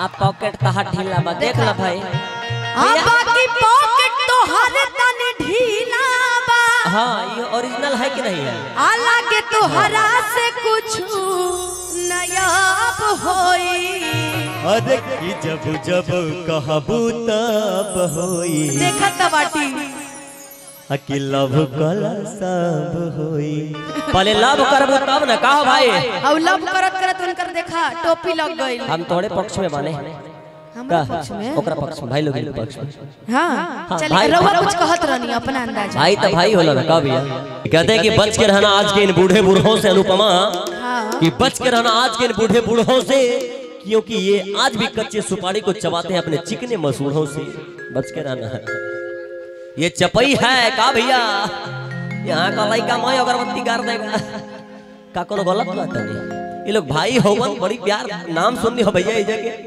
आप पॉकेट कहा ढीला बा देख ला भाई आ बाकी पॉकेट तो हर तन ढीला बा हाँ ये ओरिजिनल है कि नहीं है आलागे तो हरा से कुछ नयाब होई अरे की जब जब कहबू तब होई देखत बाटी अकी लव कला सब होई पहले लव करबो तब ना कहो भाई और लव करत करत उनकर देखा टोपी लग गई हम तोड़े पक्ष में माने हमरा का पक्ष में ओकरा पक्ष में भाई लोग के पक्ष में हाँ चलिए भाई- रउआ कुछ कहत रहनी अपना अंदाज भाई तो भाई होला ना का भैया कहते हैं कि बच के रहना आज के इन बूढ़े बूढ़ों से अनुपमा हाँ कि बच के रहना आज के इन बूढ़े बूढ़ों से क्योंकि ये आज भी कच्चे सुपारी को चबाते हैं अपने चिकने मसूड़ों से बच के रहना है ये चपई है का भैया यहाँ का लड़का मैं अगरबत्ती गाड़ देगा का कोनो गलत बात है ये लोग भाई होवन बड़ी प्यार नाम सुननी हो भैया इजे के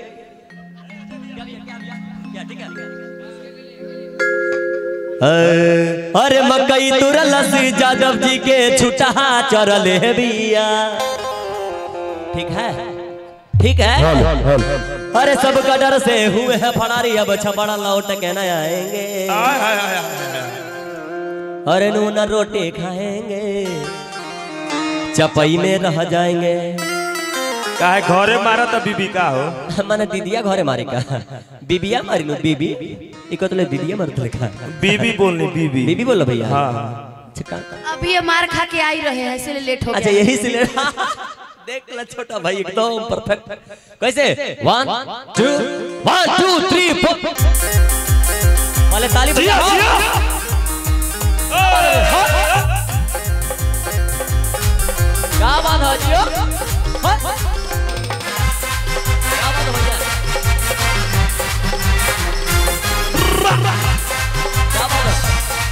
अरे मकई तुरलस जादव जी के छुटा चरल है बिया ठीक है ठीक है अरे सब डर से हुए हैं फड़ारी अब छपड़ा लौट के न आएंगे अरे नून रोटी खाएंगे चपई में रह जाएंगे काहे घरे मारा त बीबी का हो माने दीदिया घरे मारे का बीबिया मारी नु बीबी इको तो दीदिया मारत लिखा बीबी बोलनी बीबी बीबी बोलो भैया हाँ अच्छा का- अभी ये मार खा के आई रहे हैं इसलिए लेट हो अच्छा गया यही से ले देख ला छोटा भाई एकदम परफेक्ट कैसे one two one two three four वाले ताली बजाओ क्या बात है जियो हाँ? क्या बात है भैया क्या बात है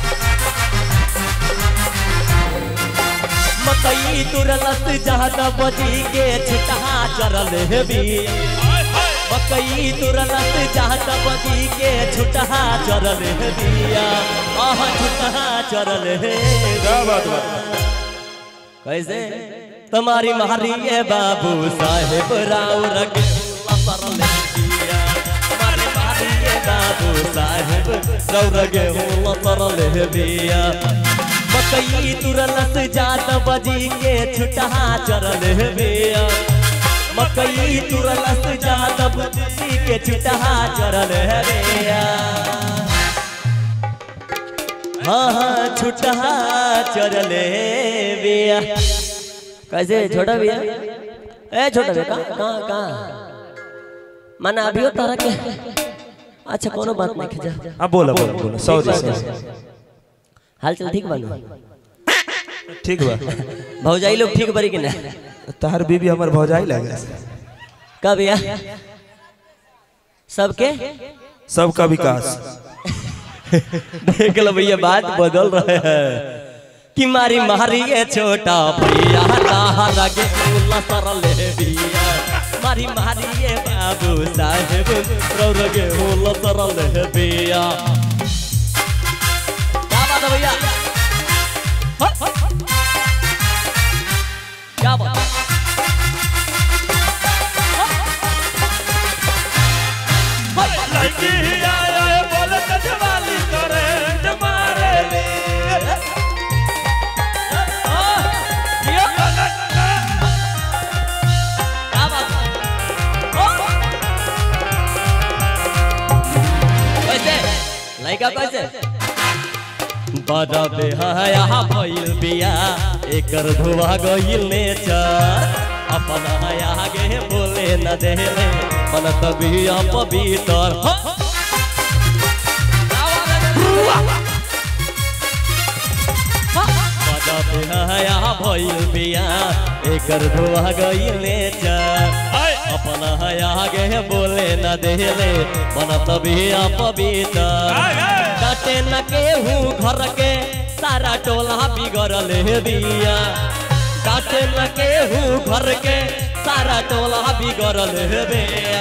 मकई तुरलत जहत बजी के छिटहा चरल है भी मकई तुरलत जहत बजी के छुटहा चरल है बिया आह छुटहा चरल है क्या बात बा कैसे तुम्हारी मारी है बाबू साहेब राव रग सरल है बिया तुम्हारी मारी है बाबू साहेब राव रग सरल है बिया मकई तुरलत जात बजी के छुटहा चरल है बिया मकई तुरलत जात बजी के छुटहा चरल है बिया हाँ हाँ छुटहा चरले बिया कैसे छोटा भैया ए छोटा भैया कहाँ कहाँ कहाँ माना अभियो तारा के अच्छा कोनो बात नहीं खिजा हाँ बोला बोला बोला सॉरी सॉरी हाल चल ठीक बानू ठीक बा भौजाई लोग ठीक बड़ी कि ना तहार बीबी हमर भौजाई लगे का भैया सबके सबका विकास देख लो भैया बात बदल रहे हैं कि मारी मारी ये छोटा भैया तारा के उल्ला सरल है बिया मारी मारी ये बाबू साहेब रौर के उल्ला सरल है बिया क्या बात है भैया हाँ, हाँ। क्या बात है? लड़की आए बोले त जवाली करंट मारे ले क्या बात है? कैसे लड़का कैसे बड़ा बेहया भइल बिया एकर धुआ गइल नेचर अपन आगे बोले न देले मन तबिया पवित्र हो। बड़ा बेहया भइल बिया एकर धुआ गइल नेचर अपन आगे बोले न देले मन तबिया पवित्र डाटे न केहू घर के सारा टोला बिगड़ल है बिया डाटे न केहू घर के सारा टोला बिगड़ल है बिया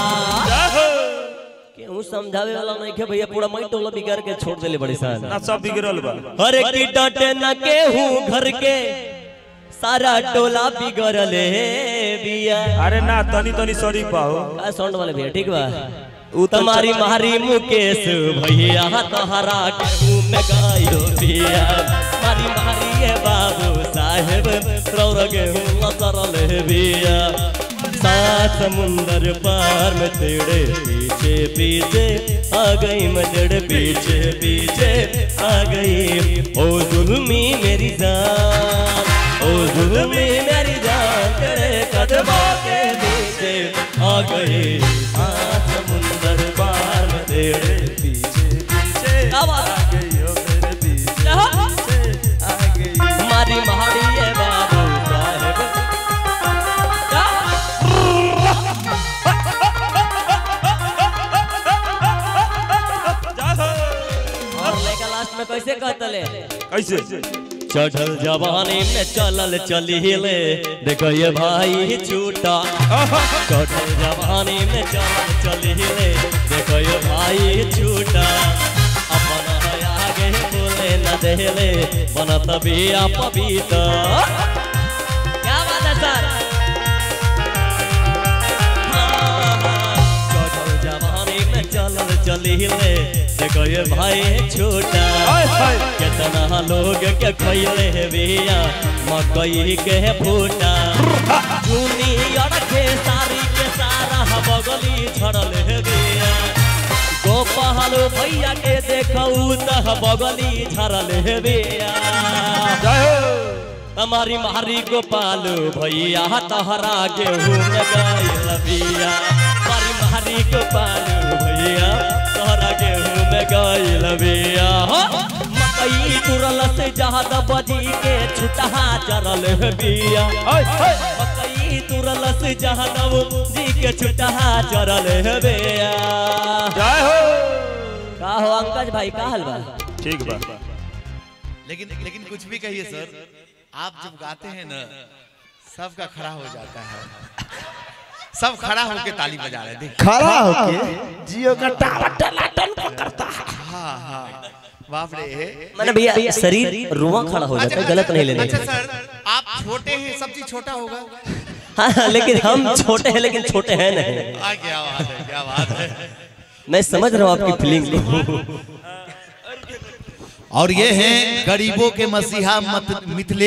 केहू समझावे वाला नहीं के भैया पूरा मई टोला बिगाड़ के छोड़ देले बड़ी सान ना सब बिगड़ल बा अरे की डाटे न केहू घर के सारा टोला बिगड़ले बिया अरे ना तनी तनी सॉरी पाओ का साउंड वाले भैया ठीक बा उ तुम्हारी मारी मुकेश भैया तोहरा के मुंह में गायो बिया मारी मारी ये बाबू साहेब रौर के हुआ सरल बिया सात समुंदर पार में तेरे पीछे पीछे आ गई मैं तेरे पीछे पीछे आ गई ओ जुल्मी मेरी जान ओ जुल्मी मेरी जान तेरे कदमों के पीछे आ गई सात समुंदर पार में तेरे पीछे पीछे आ गई हो मेरे पीछे पीछे आ गई मारी महारी ये बाबू साहेब और लेका लास्ट में कैसे कहतले कैसे चढ़ल जवानी में चलल चलिले देखो ये भाई छूटा चढ़ल जवानी में चलल चलिले देखो ये भाई छूटा अपन है आगे बोले न देले बनत बिया पपीता क्या बात है सर चढ़ल जवानी में चलल चलिले देखो ये भाई छूटा हाय हाय कितना लोग के खैले है बिया मकई के फूटा जूनियर के सारी के सारा बगली छड़ल है बिया गोपाल भैया के देखऊ तह बगली झरल है बिया जय हो हमारी मारी गोपाल भैया तहरा गेहूं में गायल बिया मारी मारी गोपाल भैया तहरा गेहूं में गायल बिया हो मकई तुरल से ज्यादा बजी के छुटहा चरल है बिया हाय हाय मकई तुरल से ज्यादा जी के छुटहा चरल है बिया जय हो का हो अंकज भाई का हाल बा ठीक बा लेकिन लेकिन कुछ भी कहिए सर आप जब गाते हैं ना सबका खड़ा हो जाता है सब खड़ा होके ताली बजा रहे हैं देखिए खड़ा होके जियो का टावर टनाटन पकड़ता है हाँ हाँ बाप रे मैंने भैया शरीर रुआ खड़ा हो जाता है गलत नहीं लेने अच्छा सर आप छोटे हैं सब चीज छोटा होगा हाँ हाँ, लेकिन हम छोटे हैं लेकिन छोटे हैं नहीं आ क्या बात है क्या बात है मैं समझ रहा हूँ आपकी फीलिंग को और ये हैं गरीबों के मसीहा मत मिथिले